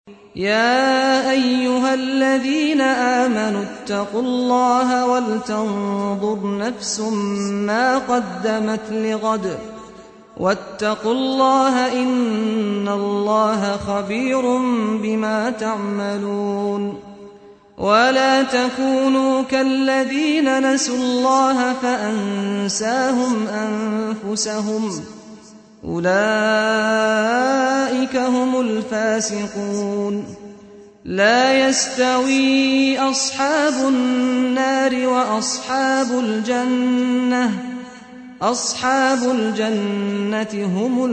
يا أيها الذين آمنوا اتقوا الله ولتنظر نفس ما قدمت لغد واتقوا الله إن الله خبير بما تعملون ولا تكونوا كالذين نسوا الله فأنساهم أنفسهم أولئك هم الفاسقون لا يستوي أصحاب النار وأصحاب الجنة أصحاب الجنة هم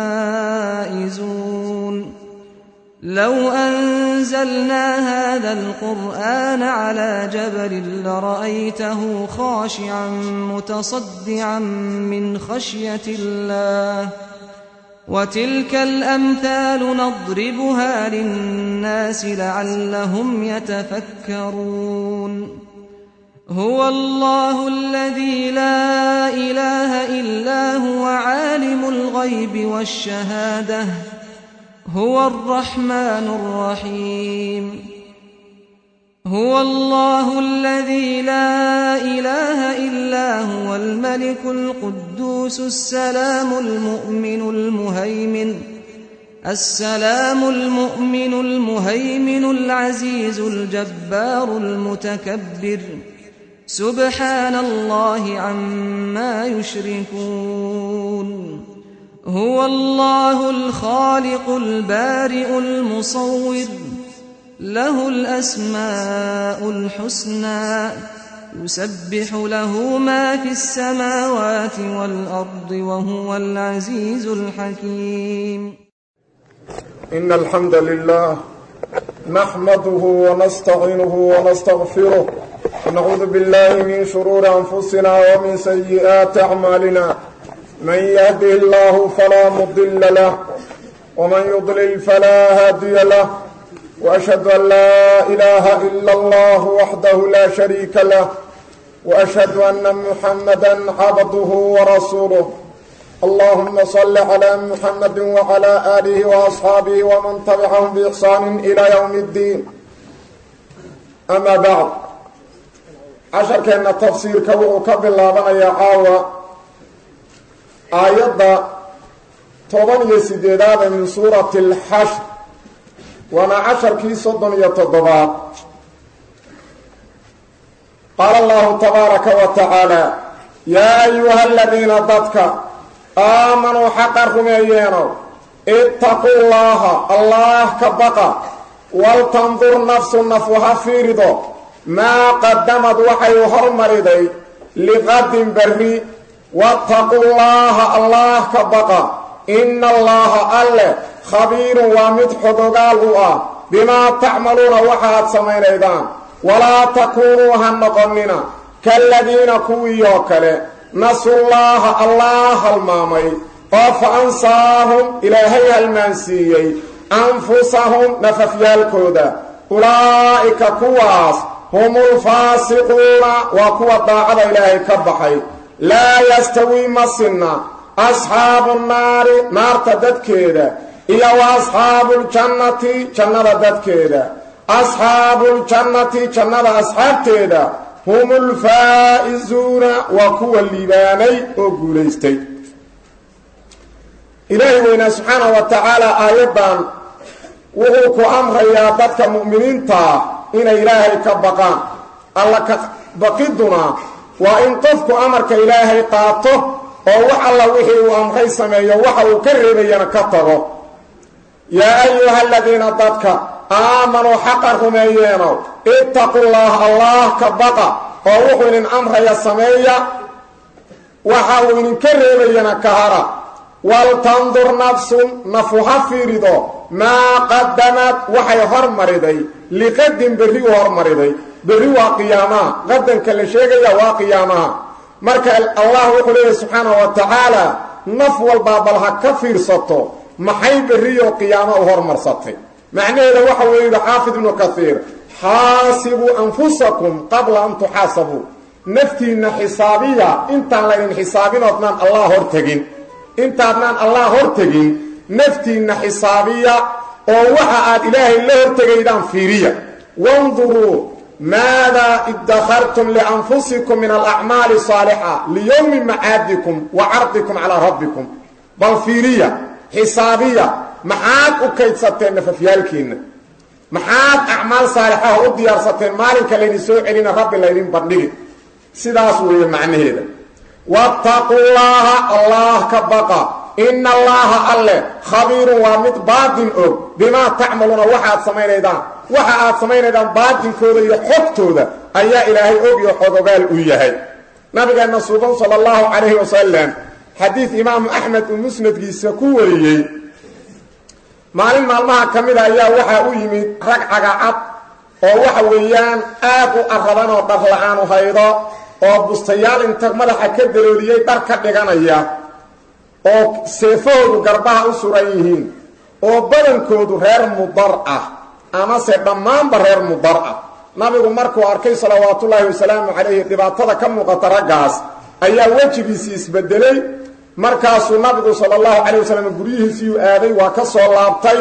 الفائزون لو أنزلنا هذا القرآن على جبل لرأيته خاشعا متصدعا من خشية الله وتلك الأمثال نضربها للناس لعلهم يتفكرون هو الله الذي لا إله إلا هو عالم الغيب والشهادة هو الرحمن الرحيم هو الله الذي لا إله إلا هو الملك القدوس السلام المؤمن المهيمن السلام المؤمن المهيمن العزيز الجبار المتكبر سبحان الله عما يشركون هو الله الخالق البارئ المصور له الأسماء الحسنى يسبح له ما في السماوات والأرض وهو العزيز الحكيم إن الحمد لله نحمده ونستعينه ونستغفره ونعوذ بالله من شرور أنفسنا ومن سيئات أعمالنا من يهده الله فلا مضل له ومن يضلل فلا هادي له وأشهد أن لا إله إلا الله وحده لا شريك له وأشهد أن محمدا عبده ورسوله اللهم صل على محمد وعلى آله وأصحابه ومن تبعهم بإحسان إلى يوم الدين أما بعد عشر كأن تفسير كبير كبير يا عاوة آيات طبعا يسيداد من سورة الحشر waana casharkii soddon iyo toddobaad qaala allahu tabaaraka wa tacaala yaa ayuha aladiina dadka aamanuu xaqa rumeeyeenow ittaquu llaaha allaah ka baqa waltandur nafsu nafu ha fiirido maa qadamad waxay hormariday liqadin berri wattaquu llaaha allaah ka baqa ina allaaha alle khabiirun waa mid xogogaal u ah bimaa tacmaluuna waxaad samaynaydaan walaa takuunuu ha noqonnina kaaladiina kuwiioo kale nasullaaha allaah halmaamay oo fa ansaahum ilaahay halmaansiiyey anfusahum nafafyaalkooda ulaa'ika kuwaas humulfaasiquuna waa kuwa daacada ilaahay ka baxay laa yastawii ma sinna asxaabu nnaari naarta dadkeeda iyo wa asxaabuuljannati jannada dadkeeda asxaabuuljannati jannada asxaabteeda hum ulfaa'izuuna waa kuwa liibaanay oo guulaystay ilaahay weynaa subxaanahu wa tacaala aayaddan wuxuu ku amrayaa dadka mu'miniintaa inay ilaahay ka baqaan alla ka baqiduna waa in qofku amarka ilaahay qaato oo wax alla wixii uu amray sameeyo waxa uu ka reebayana ka tago yaa ayuha aladiina dadka aamanuu xaqa rumeeyeenow ittaqullaah allaah ka baqa oo wuxuu idin amraya sameeya waxa uu idinka reebayana ka hara waltandur nafsun nafu ha fiirido maa qadamad waxay hormariday liqadin berri u hormariday berri waa qiyaamaha qadanka la sheegaya waa qiyaamaha marka allah wuxuu leeyahy subxaanahu wa tacaala naf walbaa bal ha ka fiirsato maxay berriyo qiyaamo u hormarsatay macnaheeda waxa weeye yidhi xaafid ibnu kaiir xaasibuu anfusakum qabla an tuxaasabuu naftiinna xisaabiya intaan laydin xisaabin oodnaan allah hortegin intaadnaan allah hortegin naftiinna xisaabiya oo waxa aad ilaahay la hortegaydaan fiiriya wanduruu maadaa idakhartum lianfusikum min alacmaali saalixa liyowmi macaadikum wa cardikum calaa rabbikum bal fiiriya xisaabiya maxaad u kaydsateen nafafyaalkiinna maxaad acmaal saalixaha u diyaarsateen maalinka laydin soo celina rabbi laydin bandhigi sidaas weeye macnaheeda wattaquu llaaha allah ka baqa ina allaaha alle khabiirun waa mid baatin og bimaa tacmaluuna waxaad samaynaydaan waxa aad samaynaydaan baatinkooda iyo xogtooda ayaa ilaahay og iyo xogogaal u yahay nabigeenna suuban sala allahu calayhi wasalam xadiid imaamu axmed uu musnadkiisa ku wariyey maalin maalmaha ka mida ayaa waxaa u yimid rag cagacad oo waxa weeyaan aad u arraban oo dhar la-aanu haydo oo bustayaal inta madaxa ka dalooliyey dhar ka dhiganaya oo seefahoodu garbaha u suran yihiin oo badankoodu reer mudar ah amase dhammaanba reer mudar ah nabigu markuu arkay salawaatullaahi wasalaamu calayhi dhibaatada ka muuqata raggaas ayaa wejigiisii isbedelay markaasuu nabigu sala allahu calayh wasalam guryihiisiiyuu aaday waa ka soo laabtay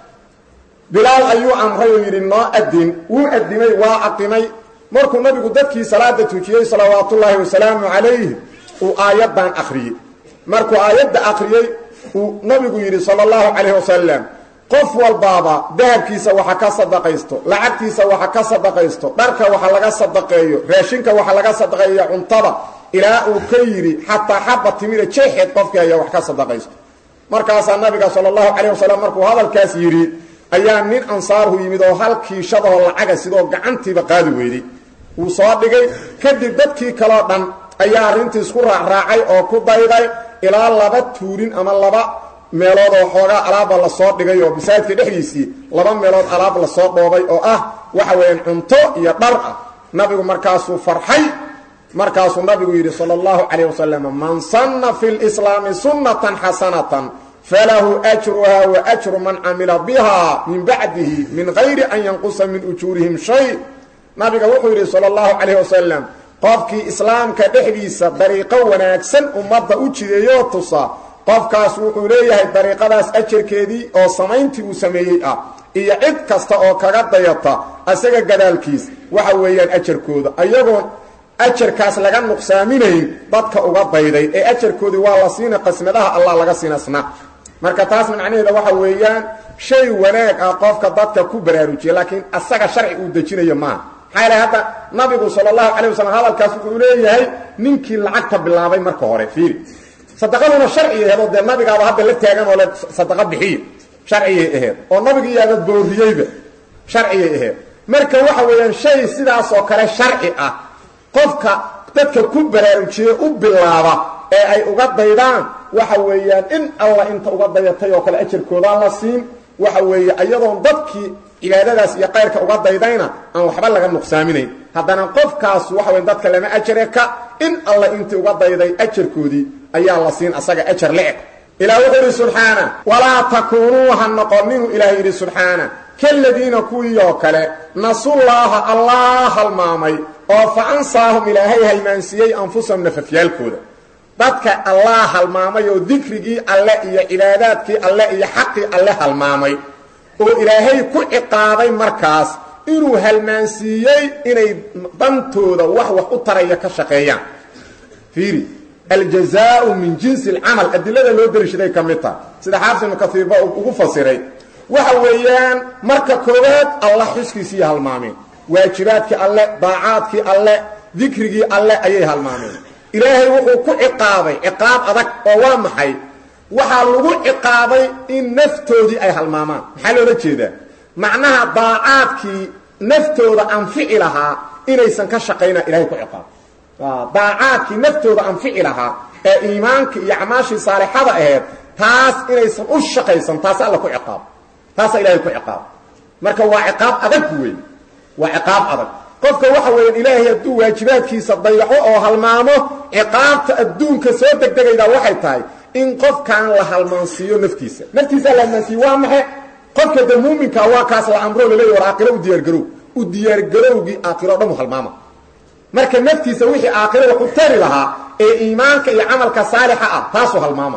bilaal ayuu amray oo yidhi noo adin wuu adimay waa aqimay markuu nabigu dadkii salaada tujiyey salawaatullaahi wasalaamu calayhi uu aayaddan akhriyey markuu aayadda akhriyey uu nabigu yidhi sala allahu calayh wasalam qof walbaaba dahabkiisa waxa ka sadaqaysto lacagtiisa waxa ka sadaqaysto dharka waxa laga sadaqeeyo raashinka waxa laga sadaqeeyo cuntada ilaa uu ka yidhi xataa xaba timida jeexeed qofkii ayaa wax ka sadaqaysto markaasaa nabiga sala allahu calayh wasalam markuu hadalkaas yidhi ayaa nin ansaarhu yimid oo halkii shadahoo lacaga sidoo gacantiiba qaadi weyday wuu soo dhigay kadib dadkii kaloo dhan ayaa arrintii isku raacraacay oo ku dayday ilaa laba tuurin ama laba meelood oo xoogaa alaaba lasoo dhigay oo masaajidka dhexdiisii laba meelood alaab lasoo dhoobay oo ah waxa weeyaan cunto iyo dhar ah nabigu markaasuu farxay markaasuu nabigu yidhi sala allahu calayh wasalam man sanna fi lislaami sunnatan xasanatan falahu ajruha wa ajru man camila biha min bacdihi min gayri an yanqusa min ujuurihim shay nabiga wuxuu yidhi sala allahu calayh wasalam qofkii islaamka dhexdiisa dariiqo wanaagsan ummadda u jideeyoo tusa qofkaas wuxuu leeyahay dariiqadaas ajarkeedii oo samayntii uu sameeyey ah iyo cid kasta oo kaga dayata asaga gadaalkiis waxa weeyaan ajarkooda ayagoon ajarkaas laga nuqsaaminayn dadka uga dayday ee ajarkoodii waa la siina qasnadaha allah laga siinasna marka taas macnaheeda waxa weeyaan shay wanaag ah qofka dadka ku baraarujiya laakiin asaga sharci uu dejinayo maaha maxaa ilahay hadda nabigu sala allahu calay wasalam hadalkaas wuxuu leeyahay ninkii lacagta bilaabay marka hore fiiri sadaqaduna sharciyay aheed oo dee nabigaaba hadda la taagan oo le sadaqa bixiya sharciyay aheed oo nabigiiyaaba booriyeyba sharciyay aheed marka waxa weeyaan shay sidaas oo kale sharci ah qofka dadka ku baraarujiye u bilaaba ee ay uga daydaan waxa weeyaan in alla inta uga dayatay oo kale ajarkoodaan la siin waxa weeye iyadoon dadkii cibaadadaas iyo qayrka uga daydayna aan waxba laga nuqsaaminayn haddana qofkaas waxa weya dadka lama ajare ka in alla intii uga dayday ajarkoodii ayaa la siin asaga ajar le-eg ilaah wuxuu yidhi subxaana walaa takuunuu ha noqoninu ilaah yidhi subxaana kaladiina kuwii oo kale nasullaaha allah halmaamay oo fa ansaahum ilaahay halmaansiiyey anfusahum nafafyaalkooda dadka allah halmaamay oo dikrigii alle iyo cibaadaadkii alle iyo xaqii alle halmaamay oo ilaahay ku ciqaabay markaas inuu halmaansiiyey inay dantooda wax wax u taraya ka shaqeeyaan fiiri aljazaau min jinsi alcamal adilada loo dariishaday ka mid taha sida xaafis ibnu kaiirba ugu fasiray waxa weeyaan marka koowaad allah xuskiisiiyo halmaameen waajibaadkii alle daacaadkii alle dikrigii alle ayay halmaameen ilaahay wuxuu ku ciqaabay ciqaab adag oo waa maxay waxaa lagu ciqaabay in naftoodii ay halmaamaan maxaa loola jeedaa macnaha daacaadkii naftooda anfici lahaa inaysan ka shaqayna ilahay ku ciqaabay daacaadkii naftooda anfici lahaa ee iimaanka iyo acmaashii saalixada aheed taas inaysan u shaqaysan taas alla ku ciqaab taasa ilahay ku ciqaab marka waa ciqaab adag wey waa ciqaab adag qofka waxa weeyaan ilaahay hadduu waajibaadkiisa dayaco oo halmaamo ciqaabta adduunka soo degdegaydaa waxay tahay in qofkan la halmaansiiyo naftiisa naftiisa la halmaansiiyo waa maxe qofka de muuminka waa kaas la amro laleeya war aakhiro u diyaargarow u diyaargarowgii aakhiro o dhan u halmaama marka naftiisa wixii aakhiro wax u tari lahaa ee iimaanka iyo camalka saalixa ah taasuu halmaama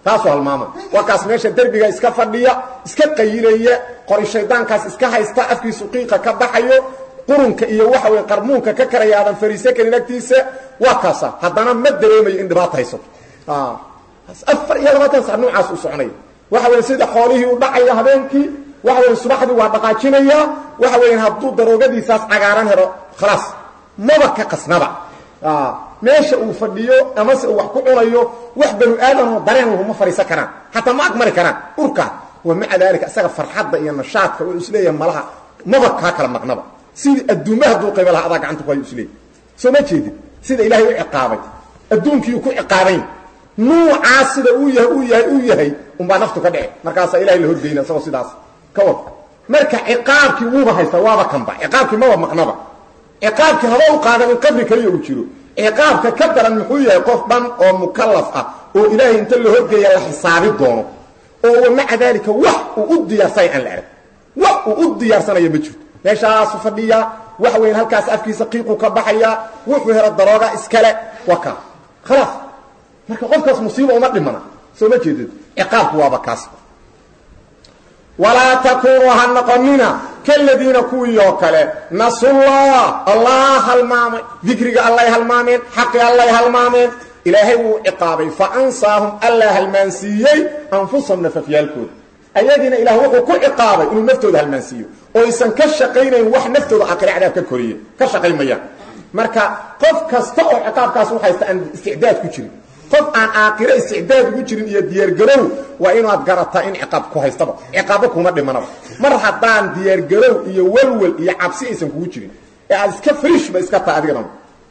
taasuu halmaama waa kaas meesha derbiga iska fadhiya iska qayilaya qori shaydaankaas iska haysta afkiisu qiiqa ka baxayo qurunka iyo waxa weye qarmuunka ka karaya aadan fariise karin agtiisa waa kaasa haddana ma dareemayo in dhibaata haysato afar iyo labaatan sac noocaas u soconaya waxa weye sida xoolihii u dhacaya habeenkii waxa weye subaxdii waa dhaqaajinaya waxa weya hadduu daroogadiisaas cagaaran helo khalaas maba ka qasnaba meesha uu fadhiyo amase uu wax ku cunayo wax banu aadanoo dareen lahuma fadhiisan karaan xataa ma agmari karaan urkaa wa maca daalika isaga farxadda iyo nashaadka u isleeyahay malaha maba kaa kala maqnaba sidii adduumaha hadduu qayba laha adaa gacanta ku hayo isleeyahy soo ma jeedid sida ilaahay u ciqaabay adduunkiiu ku ciqaabayn nuucaas sida uu yahay uu yahay uu yahay unbaa naftu ka dhici markaasaa ilahay la horgeyna isagoo sidaas ka war marka ciqaabkii wuuba haysta waaba kanba ciqaabkii maba maqnaba ciqaabkii haba u qaadan in qabri kaliya uu jiro ciqaabka ka daran muxuu yahay qof dhan oo mukallaf ah oo ilaahay inta la horgeeya la xisaabi doono oo wa maca daalika wax uu u diyaarsanay aan la arag wax uu u diyaarsanayo ma jirto meeshaasu fadhiya waxa weyan halkaas afkiisa qiiqu ka baxaya wuxuu helo darooga iskale waa kaa khalaas marka qofkaas musiiba uma dhimana soo ma jeedid ciqaabku waaba kaas walaa takuunuu ha noqonina kaladiina kuwii oo kale nasullah allah halmaamay dikriga allay halmaameen xaqi allay halmaameen ilaahay wuu ciqaabay fa ansaahum allaa halmaansiiyey anfusahum nafafyaalkooda ayadiina ilaah wuxuu ku ciqaabay inuu naftooda halmaansiiyo oo aysan ka shaqaynayn wax naftooda aakhire cadaab ka koriye ka shaqaymayaan marka qof kasta oo ciqaabkaas u haysta aan isticdaad ku jirin qof aan aakhiro isticdaad ugu jirin iyo diyaargarow waa inaad garataa in ciqaab ku haystaba ciqaabo kuma dhimanaba mar haddaan diyaargarow iyo welwel iyo cabsi aysan kugu jirin ee aad iska friishba iska taha adigana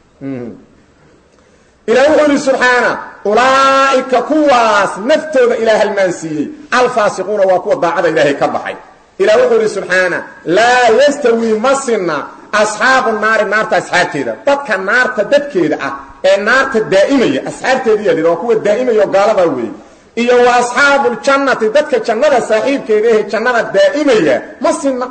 ilaah wuxuu ihi subxaana ulaa'ika kuwaas naftooda ilaah halmaansiiyey alfaasiquuna waa kuwa daacada ilaahay ka baxay ilah wuxuu ihi subxaana laa yastawii ma sinna asxaabu naari naarta asxaabteeda dadka naarta dadkeeda ah ee naarta daa'imaya asxaabteediya lidha waa kuwa daa'imaya oo gaaladaa weeye iyo wa asxaabuuljannati dadka jannada saaxiibkeeda ehe jannada daa'imaya ma sinna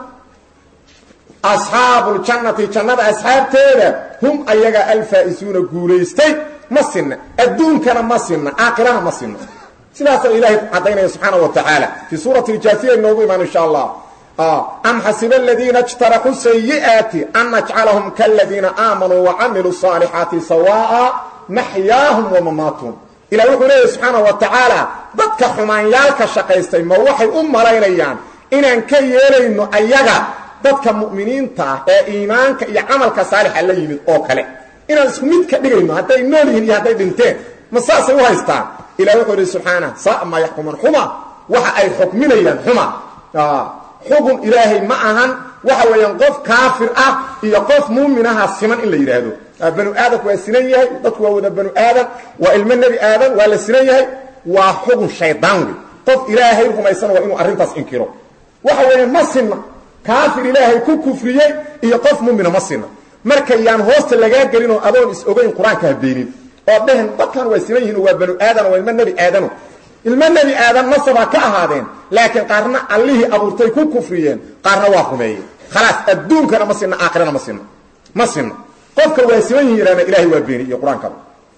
asxaabuuljannati jannada asxaabteeda hum ayaga alfaa'isuuna guulaystay ma sinna adduunkana ma sinna aakhirana ma sinna sidaasa ilaahay caddaynaya subxaana wa tacaala fii suurati iljaasiya inoogu imaan insha allah am xasiba aladiina اjtaraxuu sayi'aati an najcalahum kaladiina aamanuu wacamiluu الصaalixaati sawaa'a maxyaahum wamamaatuhum ilah wuxuu leeyahy subxaana wa tacaala dadka xumaanyaalka shaqaystay ma waxay u malaynayaan inaan ka yeelayno ayaga dadka mu'miniinta ah ee iimaanka iyo camalka saalixa la yimid oo kale inaan isku mid ka dhigayno hadday nool yihiin iyo hadday dhinteen ma saasay u haystaan ilah wuxuu ihi subxaana saa maa yaxkuman xuma waxa ay xukminayaan xuma xugun ilaahay ma ahan waxa weeyaan qof kaafir ah iyo qof muuminaha siman in la yidhaahdo banu aadamku waa sinan yahay dadku waa wada banu aadam waa ilmo nebi aadam waa la sinan yahay waa xugun shaydaan wey qof ilaahay rumaysan waa inuu arrintaas inkiro waxa weeye ma sinna kaafir ilaahay ku kufriyey iyo qof muumina ma sinna marka yaan hoosta lagaa gelinoo adoon is ogayn qur-aanka habeenin oo dhehen dadkan waa sinan yihin waa banu aadam waa ilmo nebi aadamo ilmo nebi aadam nasabaa ka ahaadeen laakiin qaarna allihii abuurtay ku kufriyeen qaarna waa rumeeyeen khalaas adduunkana ma sinna aakhirana ma sinna ma sinna qofka waa siman yihin yidhahna ilahay waa beeni iyo qur-aankaba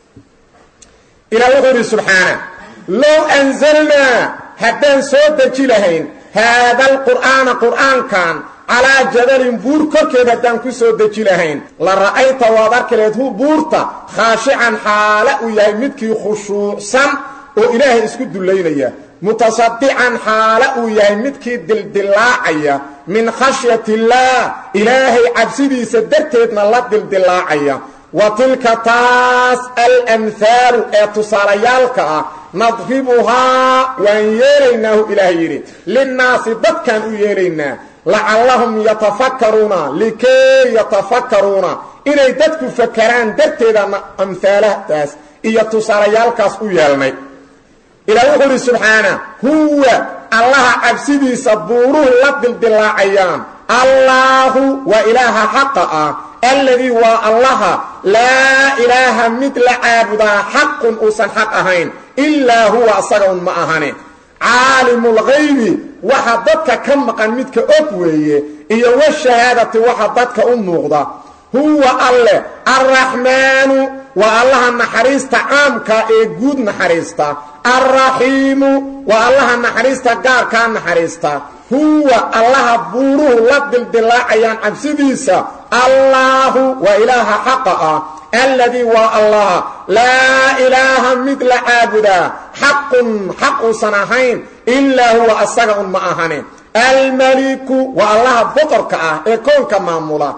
ilah wuxuu yidhi subxaana low anzalnaa haddaan soo deji lahayn haada alqur'aana qur'aankan calaa jabalin buur korkeed haddaan ku soo deji lahayn la ra'ayta waad arki lahayd hu buurta khaashican xaale uu yahay midkii khushuucsan oo ilaahay isku dullaynaya mutasadican xaale uu yahay midkii dildilaacaya min khashyati illaah ilaahay cabsidiisa darteedna la dildilaacaya wa tilka taas alamhaalu ee tusaalayaalka ah nadribuhaa waan yeelaynaahu ilaahay yidhi linnaasi dadkaan u yeelaynaa lacallahum yatafakkaruuna likay yatafakkaruuna inay dadku fakaraan darteedana amhaalahdaas iyo tusaalayaalkaas u yeelnay ilaah wuxuu idhi subxaana huwa allaha cabsidiisa buuruhu la dildilaacayaan allaahu waa ilaaha xaqa ah alladii waa allaha laa ilaaha mid la caabudaa xaqun uusan xaq ahayn ilaa huwa asaga un ma ahane caalimulghaybi waxa dadka ka maqan midka og weeye iyo washahaadati waxa dadka u muuqda huwa alle alraxmaanu waa allaha naxariista caamka ee guud naxariista alraxiimu waa allaha naxariista gaarkaa naxariista huwa allaha buuruhu la dildilaacayaan cabsidiisa allaahu waa ilaaha xaqa ah alladii waa allah laa ilaaha mid la caabudaa xaqun xaq uusan ahayn ilaa huwa asaga un ma ahane almaliku waa allaha boqorka ah ee koonka maamula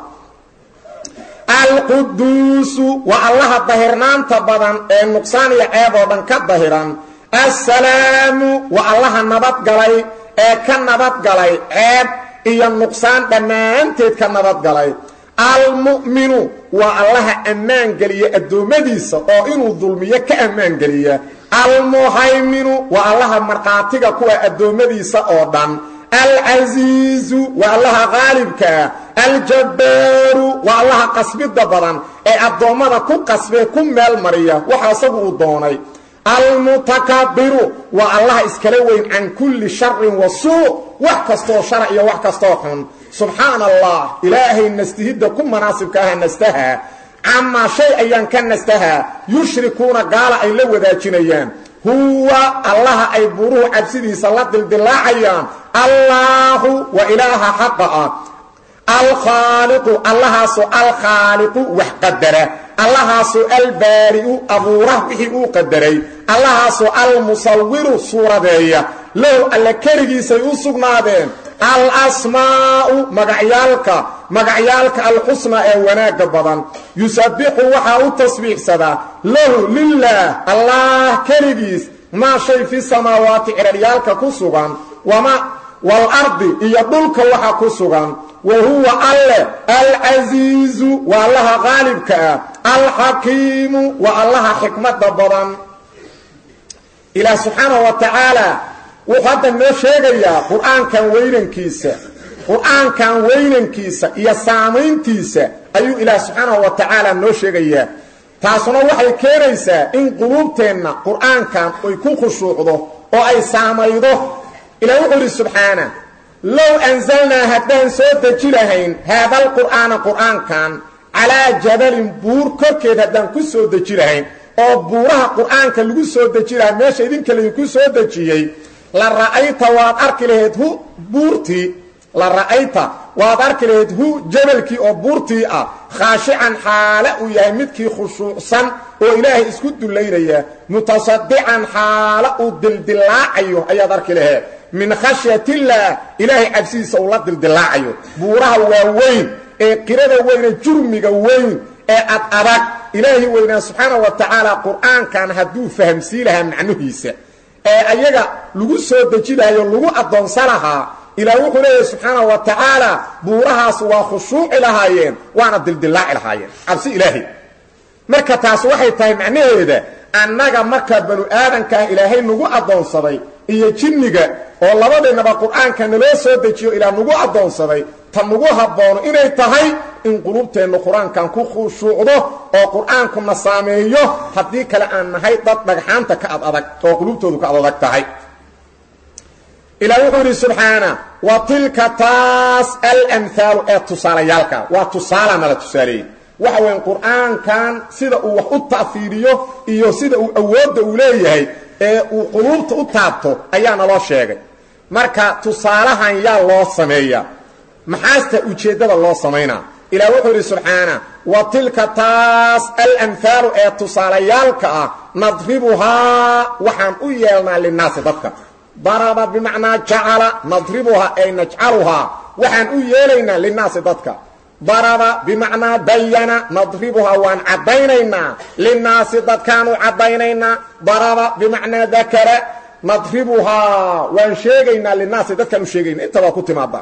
alquduusu waa allaha dahirnaanta badan ee nuqsaan iyo ceeb oo dhan ka dahiran assalaamu waa allaha nabadgalay ee ka nabadgalay ceeb iyo nuqsaan dhammaanteed ka nabadgalay almu'minu waa allaha ammaan geliya addoommadiisa oo inuu dulmiyo ka ammaan geliya almuhayminu waa allaha markhaatiga kuwa addoommadiisa oo dhan alcasiizu waa allaha qaalibkaa aljabbaaru waa allaha qasbidda badan ee addoommada ku qasbee ku meel mariya waxa isagu uu doonay almutakabbiru waa allaha iskala weyn can kulli sharin wa suu wax kastoo shara iyo wax kastoo xun subxaana allah ilaahay nastihidda ku manaasibka aha nastaha camaa shay ayaan ka nastahaa yushrikuuna gaala ay la wadaajinayaan huwa allaha ay buruhu cabsidiisa la dildilaacayaan allaahu waa ilaaha xaqa ah alkhaaliqu allahaasoo alkhaaliqu wax qadara allahaasoo albaari'u abuura wixii uu qadaray allahaasoo almusawiru suuradeeya low alle keligiisay u sugnaadeen alasmaa'u magacyaalka magacyaalka alxusnaa ee wanaagga badan yusabbixu waxaa u tasbiixsadaa lahu lilaah allah keligiis maa shay fi samaawaati ciraryaalka ku sugan wama waalardi iyo dhulka waxa ku sugan wa huwa alle alcasiizu waa allaha qaalibka ah alxakiimu waa allaha xikmadda badan ilaah subxaanahu wa tacaala wuxuu hadda noo sheegayaa qur-aankan weynankiisa qur-aankan weynankiisa iyo saamayntiisa ayuu ilaah subxaanahu wa tacaala noo sheegayaa taasuna waxay keenaysaa in quluubteenna qur-aankan ay ku khushuucdo oo ay saamaydo ilaah wuxuu idhi subxaana low anzalnaa haddaan soo deji lahayn haadalqur'aana qur'aankan calaa jabalin buur korkeed haddaan ku soo deji lahayn oo buuraha qur'aanka lagu soo deji lahaa meesha idinka laydinku soo dejiyey la ra'ayta waad arki lahayd hu buurtii la ra'ayta waad arki lahayd hu jabalkii oo buurtii ah khaashican xaale uu yahay midkii khushuucsan oo ilaahay isku dullaynaya mutasadican xaale uu dildillaacayo ayaad arki laheed min khashyatillah ilaahay cabsidiisa uu la dildillaacayo buuraha waaweyn ee qirada weyne jurmiga weyn ee ad adag ilaahay weynaa subxaanau wa tacaala qur'aankan hadduu fahamsii lahaa macnuhiisa ee ayaga lagu soo deji lahayo lagu addoonsa lahaa ilaah wuxuu leeyahay subxaana wa tacaala buurahaas waa khushuuci lahaayeen waana dildillaaci lahaayeen cabsi ilaahay marka taas waxay tahay macnaheeda annaga marka banu aadankaah ilaahay nagu addoonsaday iyo jinniga oo labadiinaba qur'aanka naloo soo dejiyo ilaah nagu addoonsaday ta nagu habboono inay tahay in qulubteennu qur-aankan ku khushuucdo oo qur'aankuna saameeyo haddii kale aan nahay dad dhagxaanta ka ad adag oo qulubtoodu ka ad adag tahay ilaah wuxuu yidhi subxaana wa tilka taas alamhaalu ee tusaalayaalka waa tusaala nala tusaaleeyey waxa weyn qur'aankan sida uu wax u ta'fiiriyo iyo sida uu awoodda uu leeyahay ee uu quluubta u taabto ayaa naloo sheegay marka tusaalahan yaa loo sameeyaa maxaasta ujeeddada loo samaynaa ilaah wuxuu yidhi subxaana wa tilka taas alamhaalu ee tusaalayaalka ah nadribuhaa waxaan u yeelnaa linnaasi dadka daraba bimacnaa jacala nadribuhaa ay najcaluhaa waxaan u yeelaynaa linnaasi dadka daraba bimacnaa bayana nadribuhaa waan caddaynaynaa linnaasi dadkaanu caddaynaynaa daraba bimacnaa dakara nadribuhaa waan sheegaynaa linnaasi dadkaan u sheegayna inta waa ku timaada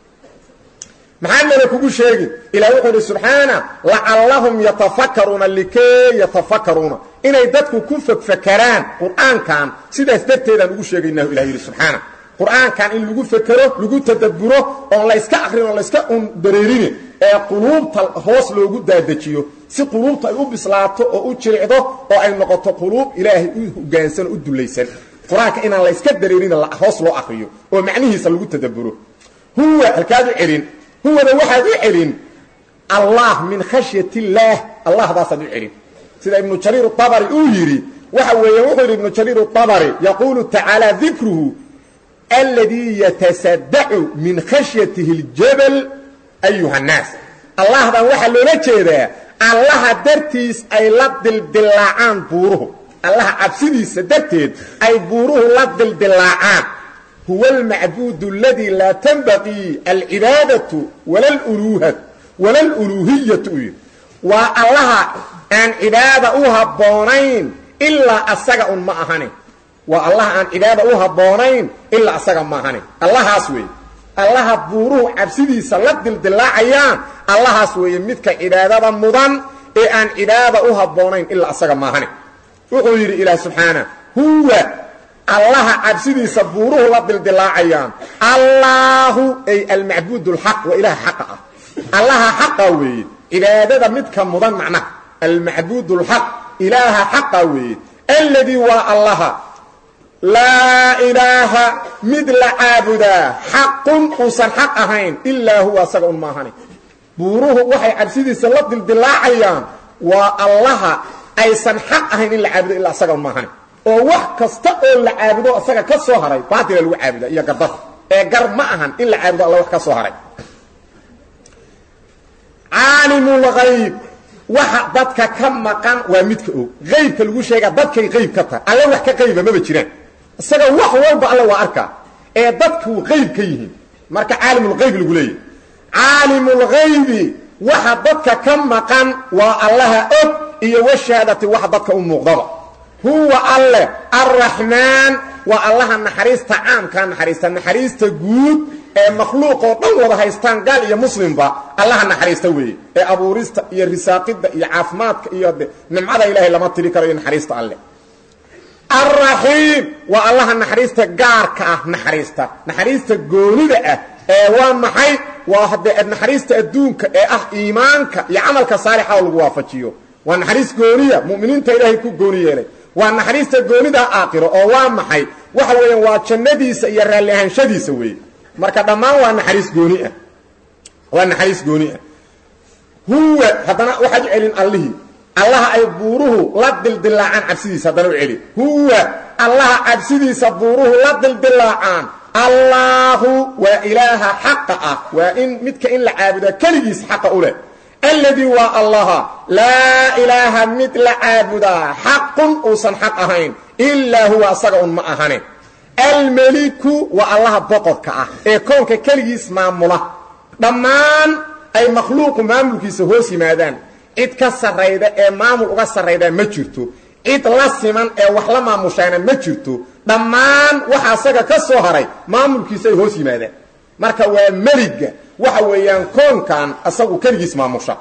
maxaa nala kugu sheegi ilah wuxuu idhi subxaana lacallahum yatafakaruuna likay yatafakaruuna inay dadku ku fekfakaraan qur'aankan sidaas darteedaan ugu sheegaynah ilah yidhi subxaana qur'aankan in lagu fekero lagu tadabburo oon la yska akrin oon la yska un dareerini ee quluubta hoos loogu daadejiyo si quluubta ay u bislaato oo u jiricdo oo ay noqoto quluub ilaahay u hogaansan oo u dullaysan qur-aanka inaan la yska dareerin hoos loo akriyo oo macnihiisa lagu tadabburo huwa halkaad u celin huwada waxaad u celin allah min khashyat illaah allahdaasaan u celin sida ibnu jariir abari uu yidhi waxa weeye wuxuu yidhi ibnu jariir abari yaquulu tacaala dikruhu aladii yatasadacu min khashyatihi اljabal ayuha nnaas allahdan waxaa loola jeedaa allaha dartiis ay la dildilaacaan buuruhu allaha cabsidiisa darteed ay buuruhu la dildilaacaan huwa almacbuud aladii laa tanbaqii alcibaadatu wala aluluuhiyatu u yidhi waa allaha aan cibaada u habboonayn ilaa asaga un ma ahani waa allaha aan cibaada u habboonayn ilaa asaga ma ahani allahaas weeye allaha buuruhu cabsidiisa la dildilaacayaan allahaas weeye midka cibaadada mudan ee aan cibaada u habboonayn ilaa asaga maahani wuxuu yidhi ilaah subxaana huwa allaha cabsidiisa buuruhu la dildilaacayaan allaahu ay almacbuud اlxaq waa ilaha xaqa ah allaha xaqa weeye cibaadada midka mudan macnaha almacbuud اlxaq ilaaha xaqa weeye alladii waa allaha laa ilaaha mid la caabudaa xaqun uusan xaq ahayn ilaa huwa asaga un maahani buuruhu waxay cabsidiisa la dildilaacayaan waa allaha aysan xaq ahayn in la caabudo ilaa asaga un maahani oo wax kasta oo la caabudo asaga ka soo haray baatila lagu caabuda iyo gardada ee gar ma ahan in la caabudo alla wax ka soo haray caalimulgayb waxa dadka ka maqan waa midka og aybka lagu sheegaa dadkay qayb ka tahay alle wax ka qayba maba jiraan isaga wax walba alle waa arkaa ee dadku qayb ka yihiin marka caalimulgayb lagu leeyahy caalimulgaybi waxa dadka ka maqan waa allaha og iyo washahaadati waxa dadka u muuqdaba huwa alle arraxmaan waa allaha naxariista caamkaa naxariista naxariista guud ee makhluuq oo dhan wada haystaan gaal iyo muslimba allaha naxariista weeye ee abuurista iyo risaaqidda iyo caafimaadka iyo de nimcada ilaahay lama tiri karo iyo naxariista alle alraxiim waa allaha naxariista gaarka ah naxariista naxariista goonida ah ee waa maxay waa haddee naxariista adduunka ee ah iimaanka iyo camalka saalixa oo lagu waafajiyo waa naxariis gooniya mu'miniinta ilaahay ku gooni yeelay waa naxariista goonida aakhiro oo waa maxay waxa weeyaan waa jannadiisa iyo raalli ahaanshadiisa weeye marka dhammaan waa naxariis gooni ah waa naxariis gooni ah huwa haddana waxaad u celin allihii allaha ay buuruhu la dildilaacaan cabsidiisa haddana u celi huwa allaha cabsidiisa buuruhu la dildilaacaan allaahu waa ilaaha xaqa ah waa in midka in la caabudaa keligiis xaqa u leh alladii waa allaha laa ilaaha mid la caabudaa xaqun uusan xaq ahayn ilaa huwa asaga un ma ahane almeliku waa allaha boqorka ah ee koonka keligiis maamula dhammaan ay makhluuqu maamulkiisa hoos yimaadaan cid ka sarrayda ee maamul uga sarraydaa ma jirto cid la siman ee wax la maamushaana ma jirto dhammaan waxa asaga ka soo haray maamulkiisa ay hoos yimaadaan marka waa meliga waxa weeyaan koonkan asagu keligiis maamusha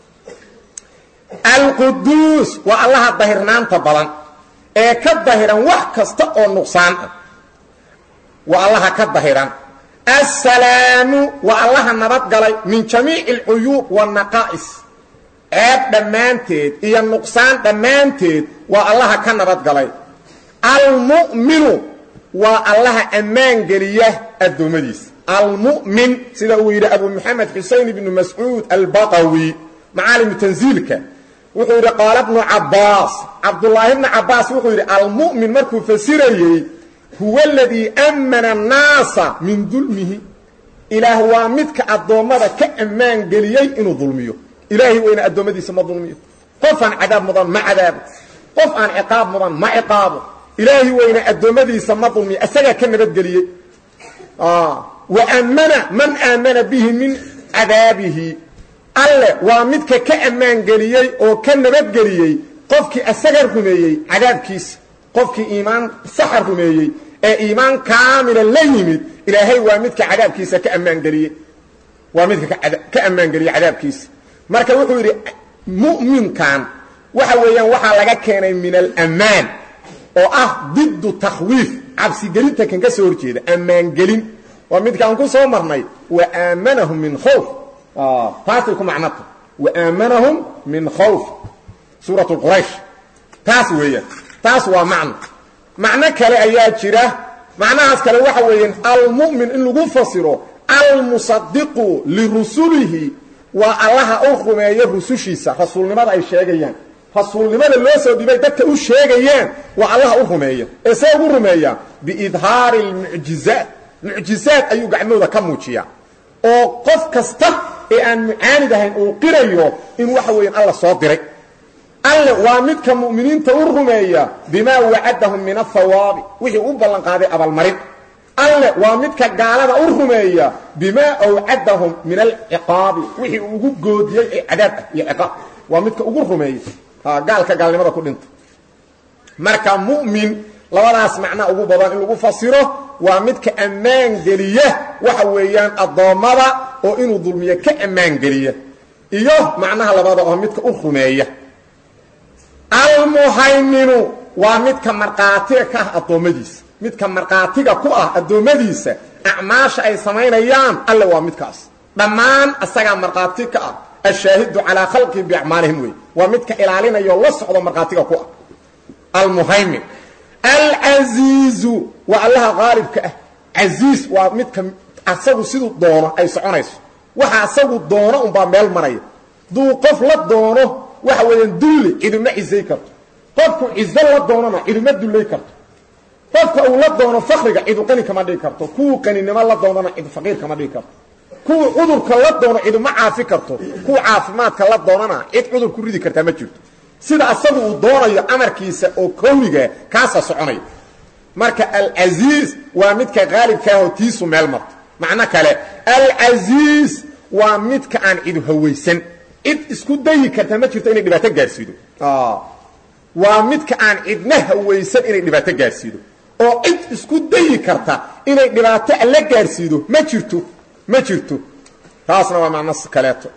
alquduus waa allaha dahirnaanta badan ee ka dahiran wax kasta oo nuqsaan ah waa allaha ka dahiran assalaamu waa allaha nabadgalay min jamiici alcuyuub waannaqaa'is ceeb dhammaanteed iyo nuqsaan dhammaanteed waa allaha ka nabadgalay almu'minu waa allaha ammaan geliya addoommadiisa almu'min sida uu yidhi abu moxamed xusein ibnu mascuud albaqawi macaalimu tansiilka wuxuu yidhi qaala bnu cabbaas cabdullaahi bnu cabbaas wuxuu yidhi almu'min markuu fasirayey huwa aladii ammana annaasa min dulmihi ilaah waa midka addoommada ka ammaan geliyey inuu dulmiyo ilaahay weyna addoommadiisa ma dulmiyo qof aan cadaab mudan ma cadaabo qof aan ciqaab mudan ma ciqaabo ilaahay weyna addoommadiisa ma dulmiyo isagaa ka nabadgeliyey wa ammana man aamana bihi min cadaabihi alle waa midka ka ammaan geliyey oo ka nabadgeliyey qofkii asaga rumeeyey cadaabkiisa qofkii iimaan saxa rumeeyey ee iimaan kaamila la yimid ilaahay waa midka cadaabkiisa ka ammaangeliyey waa midka ka ammaangeliyey cadaabkiisa marka wuxuu yidhi mu'minkan waxa weeyaan waxaa laga keenay min alammaan oo ah diddu takhwiif cabsigelinta kan ka soo horjeeda ammaangelin waa midkaan ku soo marnay wa aamanahum min khawf taasay ku macnata wa aamanahum min khawf suurat quraysh taas weeyaan taas waa macno macno kale ayaa jira macnahaas kale waxa weeyaan almu'min in lagu fasiro almusadiqu lirusulihi waa allaha u rumeeya rusushiisa rasuulnimada ay sheegayaan rasuulnimada loo soo dhibay dadka u sheegayaan waa allaha u rumeeya ee see ugu rumeeyaa biidhaari lmucjizaat mucjizaad ayuu gacmooda ka muujiyaa oo qof kasta ee aan mucaanid ahayn uu qirayo in waxa weeyaan alla soo diray alle waa midka mu'miniinta u rumeeya bimaa wacadahum min athawaabi wixii u ballanqaaday abaalmarin alle waa midka gaalada u rumeeya bimaa awcadahum min alciqaabi wixii uu ugu goodiyey ee cadaab ah iyo ciqaab waa midka ugu rumeeya gaalka gaalnimada ku dhinta marka mu'min labadaas macnaa ugu badan in lagu fasiro waa midka ammaan geliya waxa weeyaan addoommada oo inuu dulmiyo ka ammaan geliya iyo macnaha labada oo midka u rumeeya almuhayminu waa midka markhaatiga ka ah addoommadiisa midka markhaatiga ku ah addoommadiisa acmaasha ay samaynayaan alle waa midkaas dhammaan asagaa markhaati ka ah ashaahidu calaa khalqihim biacmaalihim wey waa midka ilaalinayo la socdo markhaatiga ku ah almuhaymin alcasiizu waa allaha qaalibka ah casiis waa midka asagu siduu doono ay soconayso waxa asagu doono unbaa meel maraya duu qof la doono waxa weeyaan dulli ciduma cizay karto qofku cizo la doonona ciduma dullay karto qofka uu la doono fakriga cidu qani kama dhigi karto kuwuu qaninimo la doonana cid faqiir kama dhigi karto kuwuu cudurka la doono ciduma caafi karto kuwa caafimaadka la doonana cid cudur ku ridi kartaa ma jirto sida asagu uu doonayo amarkiisa oo kowniga kaasa soconaya marka alcasiiz waa midka qaalibkaahoo tiisu meel marto macno kale alcasiiz waa midka aan cidu hawaysan cid isku dayi karta ma jirto inay dhibaato gaarsiido waa midka aan cidna hawaysan inay dhibaato gaarsiido oo cid isku dayi karta inay dhibaato alla gaarsiido ma jirto ma jirto taasna waa macno kaleeto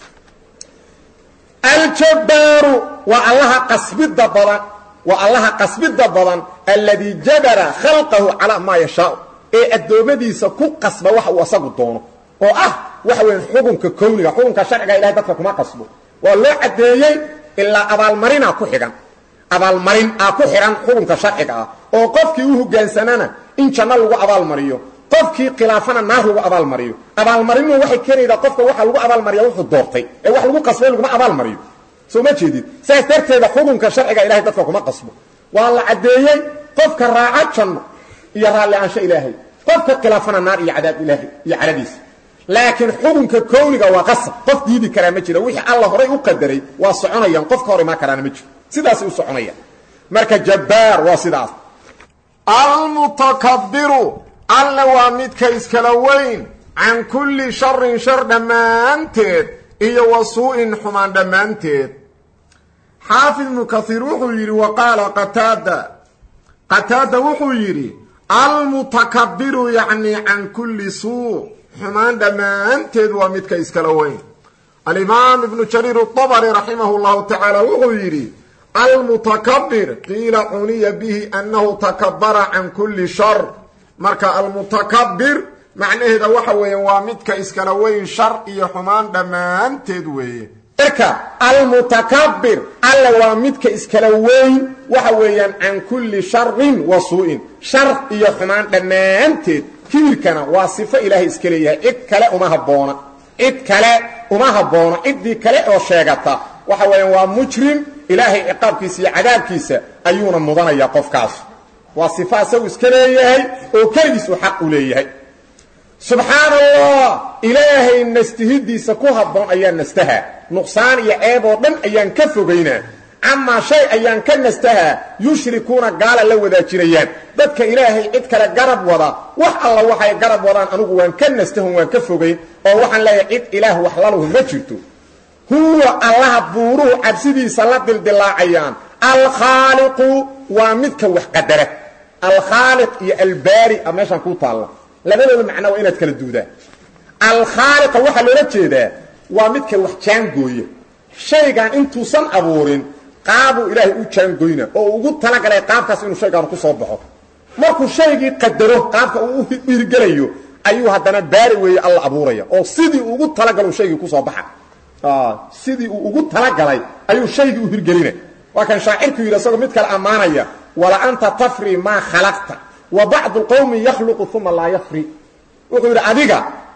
aljabbaaru waa allaha qasbidda badan waa allaha qasbidda badan alladii jabara khalqahu calaa maa yashaau ee addoommadiisa ku qasba waxa uu asagu doono oo ah waxa weya xukunka kowniga xukunka sharciga ilahay dadka kuma qasbo waa loo caddeeyey ilaa abaalmarinaa ku xigan abaalmarin aa ku xidhan xukunka sharciga ah oo qofkii u hogaansanana in janno lagu abaalmariyo qofkii khilaafana naar lagu abaalmariyo abaalmarinu waxay keenaydaa qofka waxa lagu abaalmariya wuxuu doortay ee wax lagu qasbay laguma abaalmariyo soo ma jeedid saas darteeda xukunka sharciga ilahay dadka kuma qasbo waa la caddeeyey qofka raaca janno iyo raalli-aansho ilaahay qofka khilaafana naar iyo cadaab ilaahay iyo cadadiisa laakiin xukunka kowniga waa qasab qof diidi karaa ma jiro wixii alla horay u qadaray waa soconayaan qofka hor imaan karaana ma jiro sidaasay u soconayaan marka jabbaar waa sidaas almutakabiru alle waa midka iskala weyn can kulli sharin shar dhammaanteed iyo wa suu'in xumaan dhammaanteed xaafid ibnu kaiir wuxuu yidhi wa qaala qataada qataada wuxuu yidhi almutakabiru yacni can kulli suu xumaan dhammaanteed waa midka iskala weyn alimaam ibnu jariir atabari raximahu llahu tacaala wuxuu yidhi almutakabir qiila cuniya bihi annahu takabara can kulli shar marka almutakabir macnaheeda waxa weeyaan waa midka iskala weyn shar iyo xumaan dhammaanteed weeye marka almutakabir alle waa midka iskala weyn waxa weeyaan can kulli sharin wa suu'in shar iyo xumaan dhammaanteed kibirkana waa sifo ilaahay iska leeyahay cid kale uma habboona cid kale uma habboona ciddii kale oo sheegata waxa weeyaan waa mujrim ilaahay ciqaabkiisa iyo cadaabkiisa ayuuna mudanaya qofkaas waa sifo asagu iska leeyahay oo keligiis uu xaq u leeyahay subxaana allah ilaahay nastihidiisa ku habboon ayaan nastahaa nuqsaan iyo ceeb oo dhan ayaan ka fogaynaa camaa shay ayaan ka nastahaa yushrikuuna gaala la wadaajinayaan dadka ilaahay cid kale garab wada wax alla waxay garab wadaan anugu waan ka nastahon waan ka fogayn oo waxaan leeyahay cid ilaah wax lalahu ma jirto huwa allaha buuruhu cabsidiisa la dildilaacayaan alkhaaliqu waa midka wax qadara alkhaaliq iyo albaari a meeshaan kuu taalla labadooda macnaa waa inaad kala duudaa alkhaaliqa waxaa loola jeedaa waa midka wax jaangooya shaygan intuusan abuurin qaabuu ilaahay u jaangoyna oo ugu talagalay qaabkaas inuu shaygaan ku soo baxo markuu shaygii qadaro qaabka uu u hirgelayo ayuu haddana baari weeye alla abuuraya oo sidii uu ugu talagalo shaygii kusoo baxa sidii uu ugu talagalay ayuu shaygii u hirgelina waa kan shaacirku yidhi isagoo mid kale ammaanaya wala anta tafri maa khalaqta wa bacdu qowmi yakhluqu uma laa yafri wuxuu yidhi adiga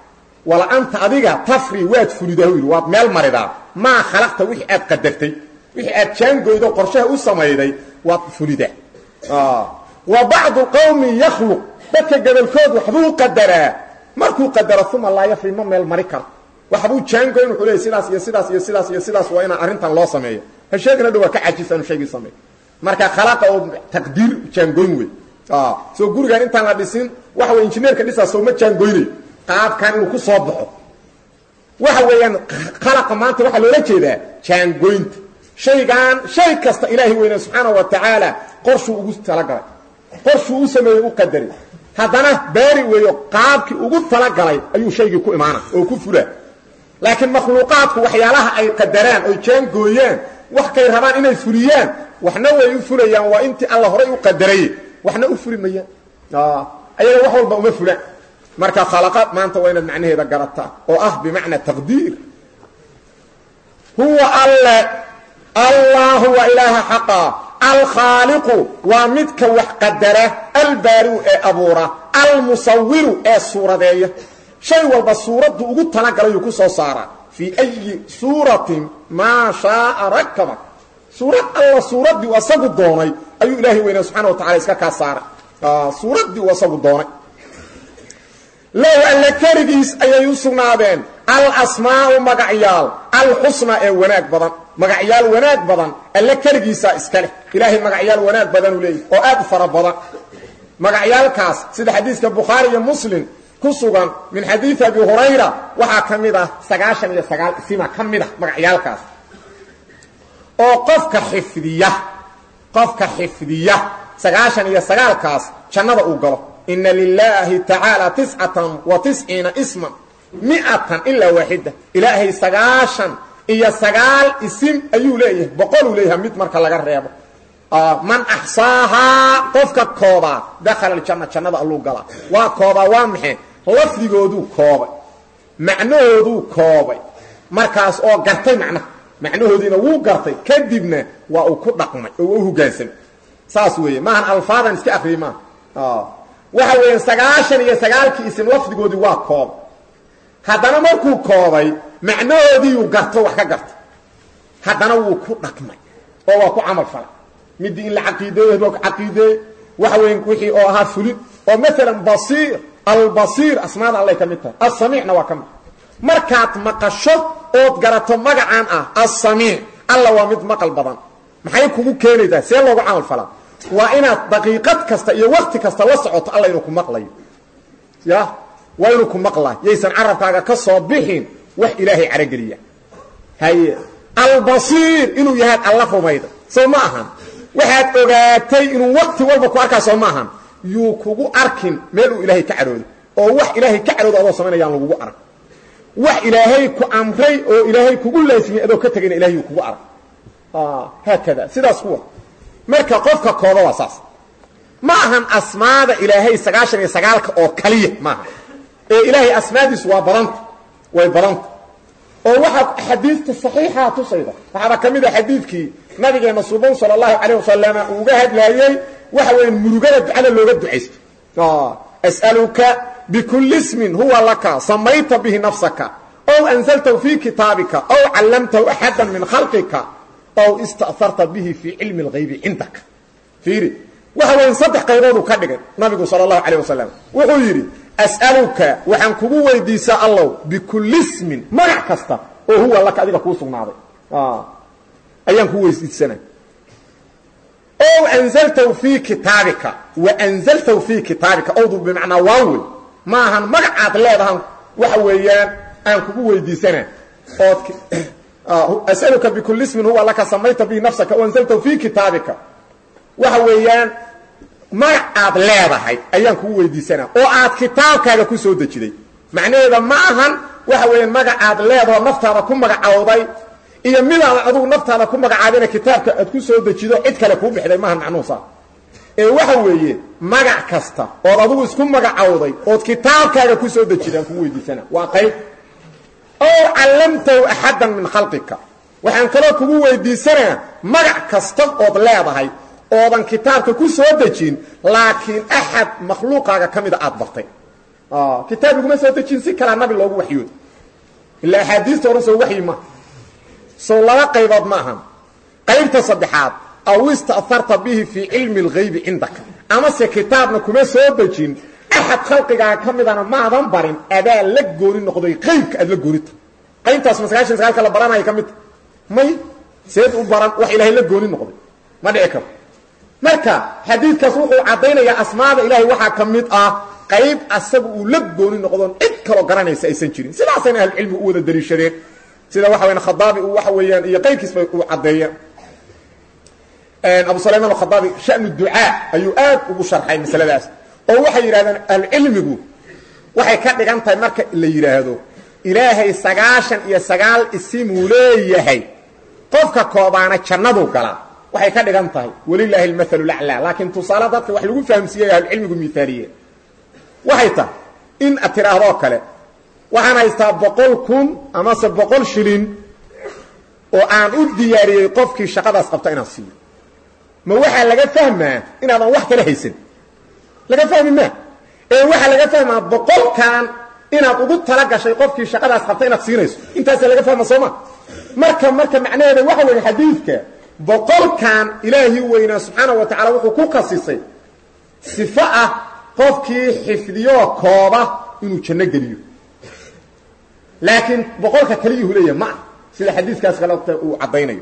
wala anta adiga tafri waad fulidaa yidhi waad meel maridaa maa khalaqta wixii aad qadartay wixii aad jaangoydo qorshaha u samayday waad fulidaa wa bacdu qawmi yakhluq dadka gobolkood waxbuu qadaraa markuu qadaro uma laa yafri ma meel mari karo waxbuu jaangoyn wuxuu leeyay sidaas iyo sidaas iyo sidaas iyo sidaas waa inaan arrintan loo sameeyo ha sheegana dhow waa ka cajisa inu shaygii sameeyo marka khalaqa oo taqdiir jaangoyn wey soo gurigan intaan la dhisin waxa wey injineerka dhisaa sooma jaangoynayo qaabkan inuu ku soo baxo waxa weeyaan khalaqa maanta waxaa loola jeedaa jaangoynta shaygan shay kasta ilaahay weyne subxaana wa tacaala qorshuu ugu talagalay qorshuu u sameeyey u qadaray haddana baari weeyo qaabkii ugu talagalay ayuu shaygii ku imaana oo ku fulaa laakiin makhluuqaadku waxyaalaha ay qadaraan oy jaangooyaan wax kay rabaan inay fuliyaan waxna way u fulayaan waa intii alla horay u qadaray waxna u fuli mayaan ayaga wax walba uma fulaan marka khalaqaad maanta waa inaad macnaheeda garataa oo ah bimacna taqdiir huwa alle allahu waa ilaaha xaqa alkhaaliqu waa midka wax qadara albaariu ee abuura almusawiru ee suuradeeya shay walba suuraddu ugu talagalayuu ku soo saaraa fii ayi suuratin maa shaaa rakaba suurad alla suuraddii u asagu doonay ayuu ilaahay weynaa subxana wa tacala iska kaa saaray suuraddii uu asagu doonay low alle keligiis ayay u sugnaadeen alasmaa'u magacyaal alxusna ee wanaag badan magacyaal wanaag badan alle keligiisaa iska leh ilaahay magacyaal wanaag badanuu leeyahy oo aad u fara badan magacyaalkaas sida xadiiska bukhaari iyo muslim ku sugan min xadiidi abi hurayra waxaa ka mid ah sagaashan iyo sagaal isima ka mid ah magacyaalkaas oo qofka xifdiya qofka xifdiya sagaashan iyo sagaalkaas jannada uu galo ina lilaahi tacaala tiscatan wa tisciina isman miatan ilaa waaxida ilaahay sagaashan iyo sagaal isim ayuu leeyahay boqoluu leeyahay mid marka laga reebo man axsaahaa qofka koobaa dakhala aljanna jannada alluu galaa waa koobaa waa maxe lafdigooduu koobay macnahooduu koobay markaas oo gartay macnaha macnahoodiina wuu gartay kadibna waa uu ku dhaqmay oo u hogaansamay saas weeye maahan alfaadan iska akriyi maaha waxa weeyaan sagaashan iyo sagaalkii isim lafdigoodii waa koobay haddana markuu koobay macnahoodiiyuu garto wax ka gartay haddana wuu ku dhaqmay oo waa ku camal falay midii in la caqiideeyo waa ku caqiideeyey waxa weyn wixii oo ahaa fulid oo maalan basiir albasiir asmaada allay ka mid tahay assamiicna waa ka mid markaad maqasho ood garato magacaan ah assamiic alla waa mid maqal badan maxay kugu keenaysaa see loogu camal falaa waa inaad daqiiqad kasta iyo wakti kasta la socoto alla inuu ku maqlayo ya waa inuu ku maqlayo yaysan carabkaaga ka soo bixin wax ilaahay carogeliya haye albasiir inuu yahaad alla rumayda soo ma ahan waxaad ogaatay inuu wakti walba ku arkaa soo ma ahan yuu kugu arkin meel uu ilaahay ka cadhoodo oo wax ilaahay ka cadhoodo adoo samaynayaan lagugu arag wax ilaahay ku amray oo ilaahay kugu laasimiyey adoo ka tegayna ilahay yuu kugu arag haakada sidaas kuwa marka qofka kooba waa saas ma ahan asmaada ilaahay sagaashan iyo sagaalka oo kaliya maaha ee ilaahay asmaadiisu waa badanta way badanta oo waxaa xadiidta saxiixa tusayda waxaaba ka mid a xadiidkii nabigeena suban sala allahu calayh wasalama uu uga hadlaayey waxa weya murugada ducada looga ducaysto as'aluka bikulli ismin huwa laka samayta bihi nafsaka ow anzaltahu fii kitaabika ow callamtahu axada min khalqika ow ista'harta bihi fii cilmi اlgaybi cindaka fiiri waxa weya saddex qaybooduu ka dhigay nabigu sala allahu calayh wasalam wuxuu yidhi as'aluka waxaan kugu weydiisaa allow bikulli ismin magac kasta oo huwa laka adiga kuu sugnaaday ayaan kuu weydiisana ow anzaltahu fii kitaabika wa anzaltahu fii kitaabika owdu bimacnaa waan wey ma ahan magacaad leedahan waxa weeyaan aan kugu weydiisana ood as'aluka bikulli ismin huwa laka samayta bihi nafsaka o anzaltahu fii kitaabika waxa weeyaan magac aad leedahay ayaan kugu weydiisanaa oo aad kitaabkaaga ku soo dejiday macnaheeda ma ahan waxa weeyaan magac aad leedaho naftaada ku magacowday iyo midaad adugu naftaada ku magacaabina kitaabka aad ku soo dejido cid kale kuu bixday maahan macnuusa ee waxa weeye magac kasta ood adugu isku magacowday ood kitaabkaaga ku soo dejida aan kugu weydiisanaa waa qayb ow callamtahu axaddan min khalqika waxaan kaloo kugu weydiisanaa magac kasta ood leedahay oodan kitaabka ku soo dejin laakiin axad makhluuqaaga ka mida aad bartay kitaab laguma soo dejin si kalaa nabi loogu waxyooda ilaa axaadiista oran soo waxyi maaha sow laba qaybood ma ahan qaybta saddexaad aw ista'harta bihi fii cilmi اlgaybi cindaka amase kitaabna kuma soo dejin axad khalqigaa ka midana maadan barin adaa la gooni noqday qaybka aad la goonita qaybtaas ma sagaashan sagaalka la baranaya ka midta may seed u baran wax ilaahay la gooni noqday ma dhici karo marka xadiidkaas wuxuu caddaynayaa asmaada ilaahay waxaa ka mid ah qayb asaga uu la gooni noqdoon cid kaloo garanaysa aysan jirin sidaasayna ahlucilmigu u wada daliishadeen sida waxa weyan khadaabi uu waxa weeyaan iyo qayrkiisba uu caddeeyeen abu sulayman alkhadaabi shanu ducaa ayuu aad ugu sharxay masaladaas oo waxay yidhahdeen ahlucilmigu waxay ka dhigan tahay marka la yidhaahdo ilaahay sagaashan iyo sagaal isimuu leeyahay qofka koobaana jannadu galaa waxay ka dhigan tahay walilaahi almathalu laclaa laakiin tusaale dadka wax lagu fahamsiiyey ahlucilmigu miaaliye waxay tahay in ad tidhaahdoo kale waxaan haystaa boqol kun amase boqol shilin oo aan u diyaariyey qofkii shaqadaas qabta inaan siiyo ma waxaa laga fahmaa inaadan wax kala haysan laga fahmi maa ee waxaa laga fahmaa boqolkan inaad ugu tala gashay qofkii shaqadaas qabta inaad siinayso intaasaa laga fahma sooma marka marka macnaheeda waxa weeye xadiidka boqolkan ilaahii weynaa subxaana wa tacala wuxuu ku khasisay sifo ah qofkii xifdiyoo kooba inuu janno geliyo laakiin boqolka kaliyuhu leeyahay ma ah sida xadiidkaas kaleta uu caddaynayo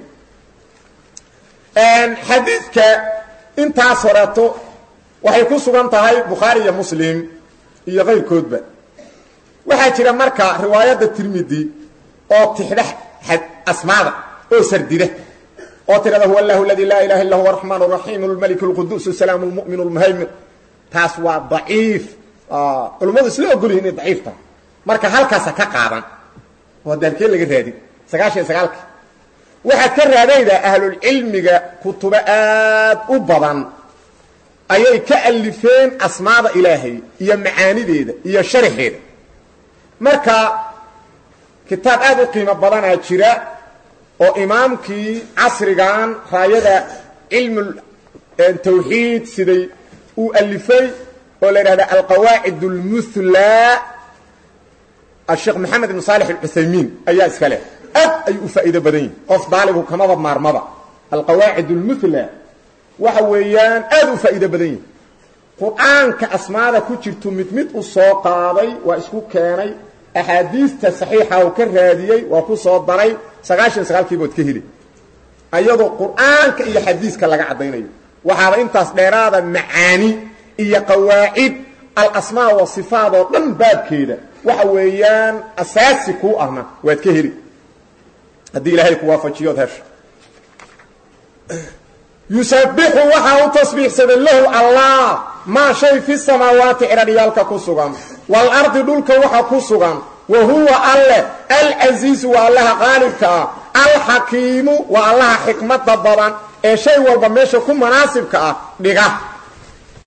xadiidka intaas horeeto waxay ku sugan tahay bukhaari iyo muslim iyo kayrkoodba waxaa jira marka riwaayadda tirmidi oo tixda asmaada oo sardida oo tirada huwa allahu aladi laa ilaha illa huwa araxmaan raxiim lmalik lquduus salaam lmumin lmuhaymin taas waa daciif culummadu isla ogolyihin inay daciif tahay marka halkaasa ka qaadan oo daalkee laga raadin sagaashan iyo sagaalka waxaad ka raadaydaa ahlulcilmiga kutubo aad u badan ayay ka alifeen asmaada ilaahay iyo macaanideeda iyo sharxeeda marka kitaab aad u qiimo badanaa jira oo imaamkii casrigan raayada cilmu tawxiid siday uu alifay oo la yidhahda alqawaacid اlmuhlaa asheekh maxamed ibn saalix alcuthaymiin ayaa iska leh aad ayuu u faa'iido badan yihin qof daalibu kamaba maarmaba alqawaacid اlmuhlaa waxa weeyaan aad u faa'iido badan yihin qur-aanka asmaada ku jirtu mid mid u soo qaaday waa isku keenay axaadiista saxiixa uu ka raadiyey waa ku soo daray sagaashan sagaalkiibood ka heli ayadoo qur-aanka iyo xadiiska laga caddaynayo waxaaba intaas dheeraada macaani iyo qawaacid alasmaa wa sifaad oo dhan baabkeeda waxa weeyaan asaasi kuu ahna waad ka heli haddii ilaahay ku waafajiyood hesho yusabixu waxaa u tasbiixsaday lahu allah maa shay fi samaawaati ciradhiyaalka ku sugan waalardi dhulka waxa ku sugan wa huwa alleh alcasiizu waa allaha qaalibka ah alxakiimu waa allaha xikmada badan ee shay walba meesha ku manaasibka ah dhiga